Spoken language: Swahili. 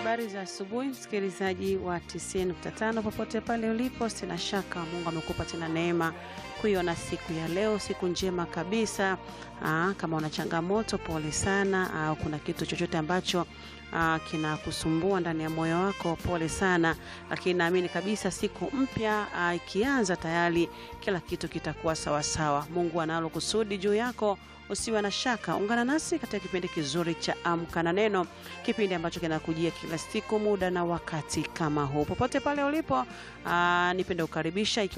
Habari za asubuhi, msikilizaji wa 90.5 popote pale ulipo, sina shaka Mungu amekupa tena neema kuiona siku ya leo, siku njema kabisa. Aa, kama una changamoto pole sana, au kuna kitu chochote ambacho kinakusumbua ndani ya moyo wako, pole sana, lakini naamini kabisa siku mpya ikianza tayari kila kitu kitakuwa sawasawa. Mungu analo kusudi juu yako, usiwe na shaka. Ungana nasi katika kipindi kizuri cha Amka na Neno, kipindi ambacho kinakujia kila siku muda na wakati kama huu. Popote pale ulipo, nipende kukaribisha